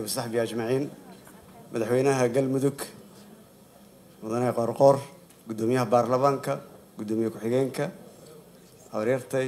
wasaxbii ajmaciin madaxweynaha galmudug mudane qoorqoor guddoomiyaha baarlamaanka guddoomiye ku-xigeenka habaryartay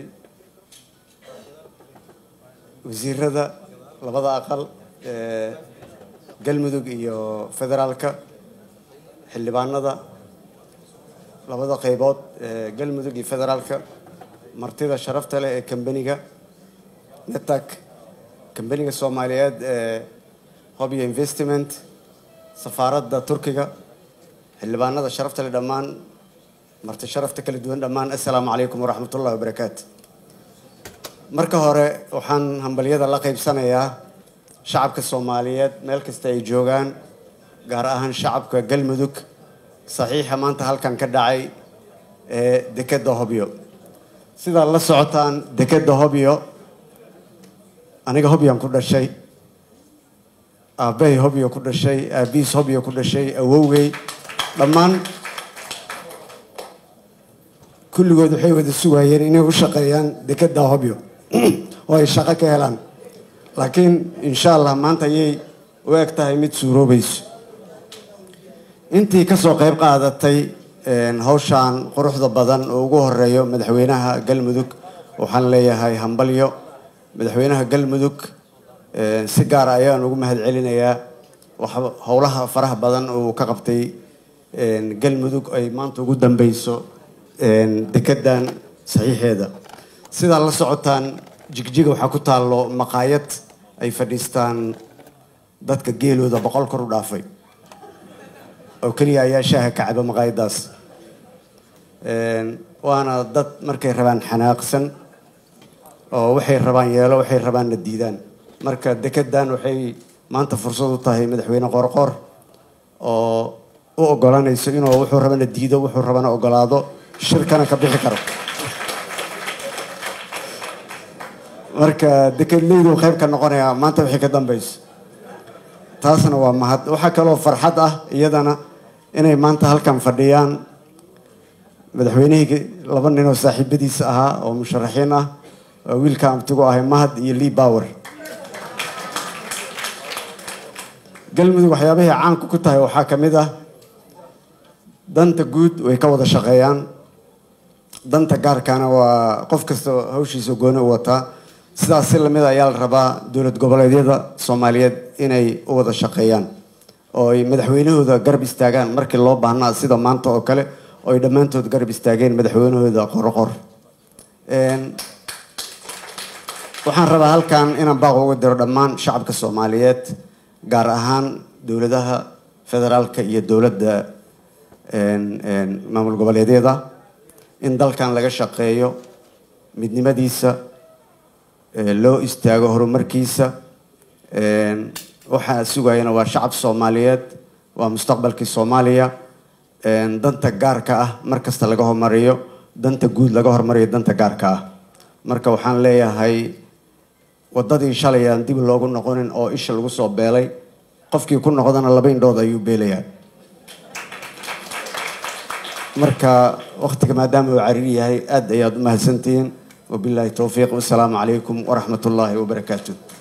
wasiirada labada aqal ee galmudug iyo federaalka xildhibaanada labada qeybood ee galmudug iyo federaalka martida sharafta leh ee kambaniga netak kambaniga soomaaliyeed ee hobyo investment safaaradda turkiga xildhibaanada sharafta leh dhammaan marti sharafta kala duwan dhammaan assalaamu calaykum waraxmat ullahi wabarakaatu marka hore waxaan hambalyada la qeybsanayaa shacabka soomaaliyeed meel kasta ay joogaan gaar ahaan shacabka galmudug saxiixa maanta halkan ka dhacay ee dekedda hobyo sidaad la socotaan dekedda hobyo aniga hobyaan ku dhashay aabbahay hobyo ku dhashay aabihiis hobyo ku dhashay awowgay dhammaan kulligood waxay wada sugayeen inay u shaqeeyaan dekedda hobyo oo ay shaqo ka helaan laakiin insha allah maanta ayay u eg tahay mid suuroobayso intii kasoo qeyb qaadatay hawshaan quruxda badan oo ugu horeeyo madaxweynaha galmudug waxaan leeyahay hambalyo madaxweynaha galmudug si gaara ayaan ugu mahad celinayaa howlaha faraha badan uu ka qabtay galmudug ay maanta ugu dambeyso dekedan saxiixeeda sidaa la socotaan jigjiga waxaa ku taallo maqaayad ay fadhiistaan dadka geelooda boqol kor u dhaafay oo keliya ayaa shaaha ka caba maqaayadaas waana dad markay rabaan xanaaqsan oo waxay rabaan yeelo waxay rabaanna diidaan marka dekedan waxay maanta fursad u tahay madaxweyne qoorqoor oo u ogolanayso inuu wuxuu rabana diido wuxuu rabana ogolaado shirkana ka bixi karo marka dekedleydu qayb ka noqonayaa maanta wixii ka dambeyso taasna waa mahad waxaa kaloo farxad ah iyadana inay maanta halkan fadhiyaan madaxweynihii laba nin oo saaxiibadiisa ahaa oo musharaxiin ah oo wiilka amtigu ahay mahad iyo lee bower galmudug waxyaabahay caanku ku tahay waxaa ka mid ah danta guud way ka wada shaqeeyaan danta gaarkana waa qof kasta hawshiisa gooni u wataa sidaas si lamid ayaa la rabaa dowlad goboleedyada soomaaliyeed inay u wada shaqeeyaan oo ay madaxweynahooda garab istaagaan markii loo baahnaa sida maanta oo kale oo ay dhammaantood garab istaageen madaxweynahooda qorqor waxaan rabaa halkan inaan baaq uga diro dhammaan shacabka soomaaliyeed gaar ahaan dowladaha federaalka iyo dowladda maamul goboleedyada in dalkan laga shaqeeyo midnimadiisa loo istaago horumarkiisa waxaa sugayana waa shacab soomaaliyeed waa mustaqbalkii soomaaliya danta gaarka ah mar kasta laga hormariyo danta guud laga hormariyo danta gaarka ah marka waxaan leeyahay wadadii shalay aan dib loogu noqonin oo isha lagu soo beelay qofkii ku noqdana laba indhood ayuu beelayaa marka waktiga maadaama uu cariiri yahay aad ayaad u mahadsantihiin wabilaahi towfiiq wasalaamu calaykum waraxmat ullaahi wabarakaatu